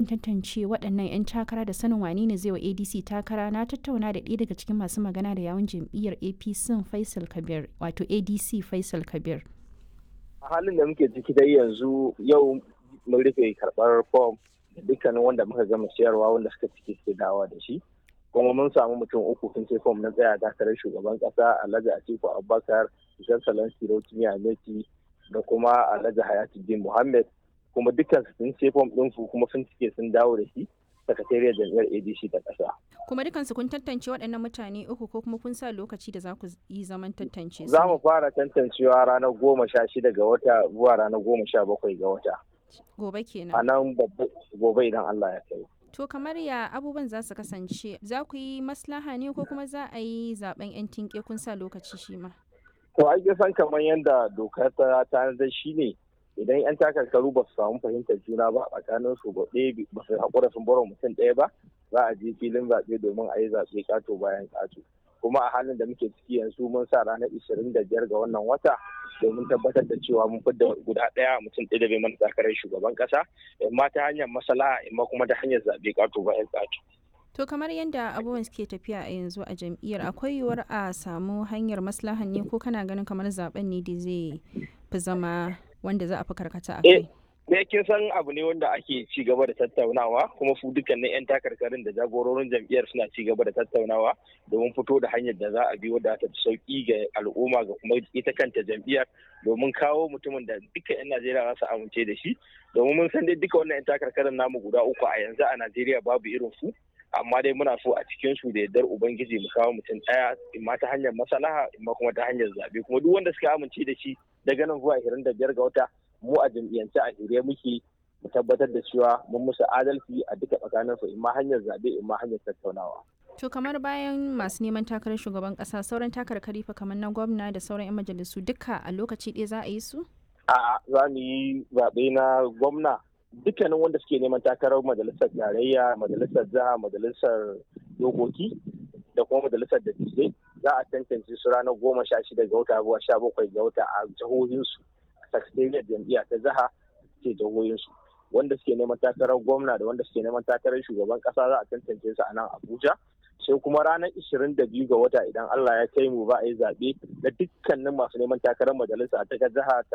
tantance waɗannan 'yan takara da sanin wane ne zai wa adc takara na tattauna da ɗaya daga cikin masu magana da yawun jam'iyyar apc faisal kabir wato adc faisal kabir a halin da muke ciki dai yanzu yau mun rufe karɓar fom da dukkanin wanda muka gama siyarwa wanda suka ciki suke dawa da shi kuma mun samu mutum uku sun sai fom na tsaya takarar shugaban kasa alhaji atiku abubakar jan salon sirotimi ameti da kuma alhaji hayatuddin muhammad kuma dukkan sun sai fom ɗinsu kuma sun cike sun dawo da shi sakatariyar jam'iyyar adc ta ƙasa. kuma dukansu kun tantance waɗannan mutane uku ko kuma kun sa lokaci da za ku yi zaman tantance su za mu fara tantancewa ranar goma sha shida ga wata zuwa ranar goma sha bakwai ga wata gobe kenan a nan gobe idan allah ya kai To kamar ya abubuwan za su kasance za ku yi maslaha ne ko kuma za a yi zaben 'yan tinke kun sa lokaci shi ma? To ai san kamar yadda dokar ta tanadar shi ne idan 'yan takarkaru ba su samu fahimtar juna ba a tsakanin su ba ɗaya ba su haƙura sun bar mutum ɗaya ba za a je filin zaɓe domin a yi zaɓe ƙato bayan ƙato. Kuma a halin da muke ciki yanzu mun sa ranar ishirin da biyar ga wannan wata domin tabbatar da cewa mun fidda guda ɗaya mutum ɗaya da bai mana takarar shugaban ƙasa imma ta hanyar masala imma kuma ta hanyar zaɓe ƙato bayan ƙato. To kamar yadda abubuwan suke tafiya a yanzu a jam'iyyar akwai yiwuwar a samu hanyar maslahan ne ko kana ganin kamar zaben ne da zai fi zama wanda za a fi karkata a kai? ne kin san abu ne wanda ake ci gaba da tattaunawa kuma su dukkanin 'yan takarkarin da jagororin jam'iyyar suna ci gaba da tattaunawa domin fito da hanyar da za a bi wadda ta sauki ga al'umma ga kuma ita kanta jam'iyyar domin kawo mutumin da duka 'yan Najeriya za su amince da shi domin mun san dai duka wannan 'yan takarkarin namu guda uku a yanzu a Najeriya babu irin su amma dai muna so a cikin su da yardar ubangiji mu kawo mutum ɗaya imma ta hanyar masalaha imma kuma ta hanyar zabe kuma duk wanda suka amince da shi daga nan zuwa 25 ga wata mu a jam'iyyance a shirye muke mu tabbatar da cewa mun musu adalci a duka tsakanin su imma hanyar zabe imma hanyar tattaunawa. To kamar bayan masu neman takarar shugaban kasa sauran takarkari fa kamar na gwamna da sauran 'yan majalisu duka a lokaci ɗaya za a yi su? A'a za mu yi zaɓe na gwamna dukkanin wanda suke neman takarar majalisar tarayya majalisar jiha majalisar dokoki da kuma majalisar dattijai za a tantance su ranar goma sha shida ga wata zuwa sha bakwai ga wata a jihohinsu sakatariyar jam'iyya ta jiha ce jihohinsu wanda suke neman takarar gwamna da wanda suke neman takarar shugaban kasa za a tantance su a nan abuja sai kuma ranar ishirin da biyu ga wata idan allah ya kai mu ba a yi zaɓe na dukkanin masu neman takarar majalisa ta jiha